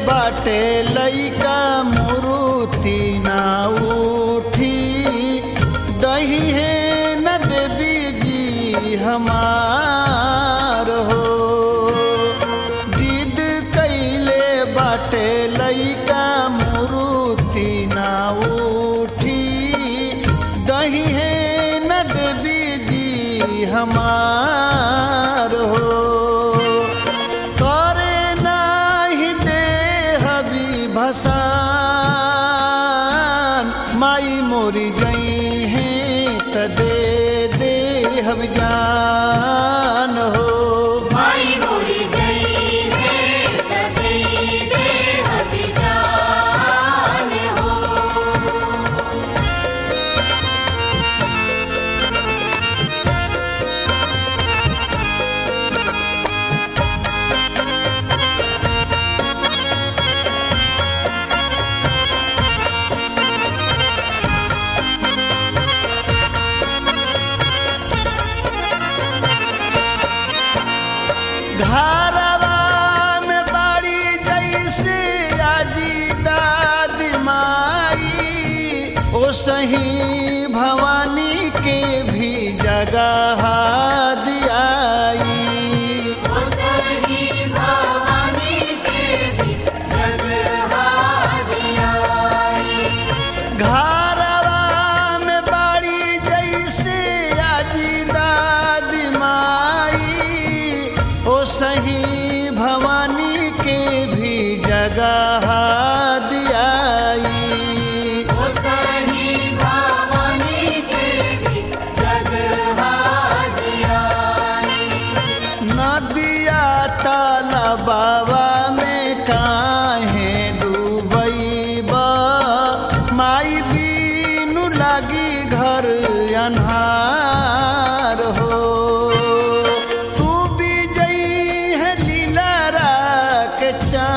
बाटे लइका मुरुति ना उठी दही है न देवी जी हमार हो जिद कैले बाटे लइका मुरुति ना उठी दही है न देवी जी हमार हो करे नाही दे हबी भसान माई मोरी गई है त दे दे हब जान हो माई मोरी जई है तजई दे हबी जान हो घरवा में बाड़ी जैसे आजी दादी माई ओ सही भवानी के भी जगह दियाई ओ सही भवानी के भी जगहादियाई घरवा में बाड़ी जैसे आजी दादी माई ओ सही भवानी के भी जगह दियाई ओ सही भवानी के भी जगहादियाई नदिया तालाबावा में काहे डूबैबा माई बीनु लागी घर अन्हार हो तू भी जई है लीला के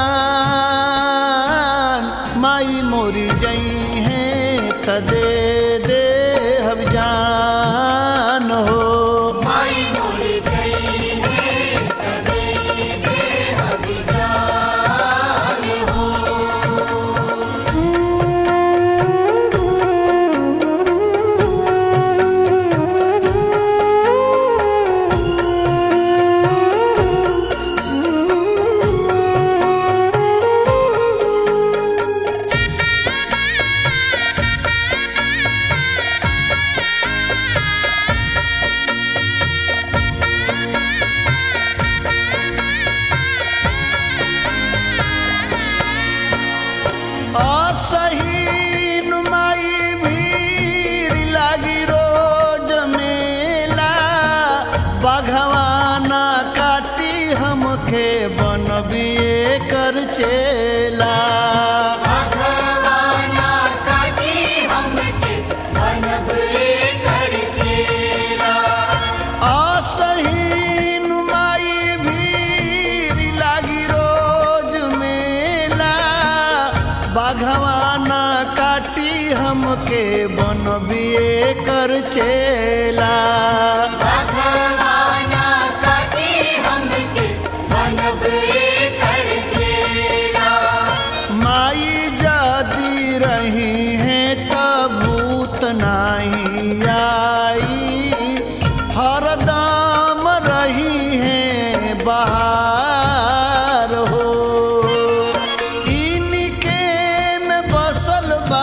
चान माई मोरी जई है त दे दे हम जान हो माई मोरी जई है तजई दे हबी जान हो असही नुमाई भीड़ लागी रोज मेला बघवाना काटी हमके बनबिए कर चेला भगवाना काटी हमके बनब कर चेला असही नुमाई भीड़ लागी रोज मेला बघवाना काटी हमके बनबिए कर चेला भगवाना काटी हमके बनब कर चेला माई जाती रही है तब भूत नाही आई हरदम रही है बाहर हो इनके में बसल बा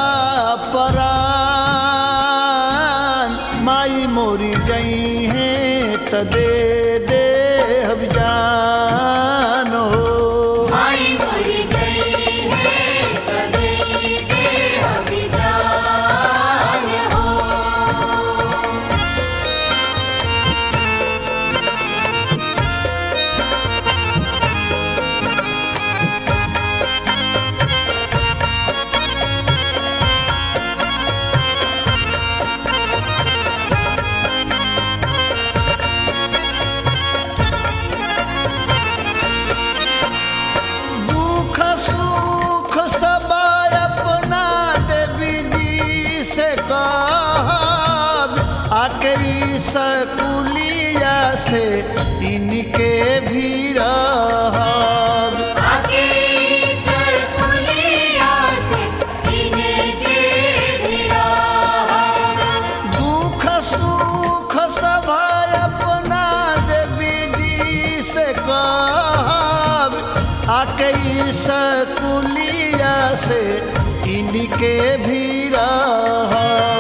परान माई मोरी गई है त दे दे हम जान हो माई मोरी जई है तजई दे हबी जान हो दुख सुख सब अपना देवी जी से कहब आखिरी सकुलिया से इनके भी रहब आगे सर से कहब आके ई सकुलिया से इनके भी रह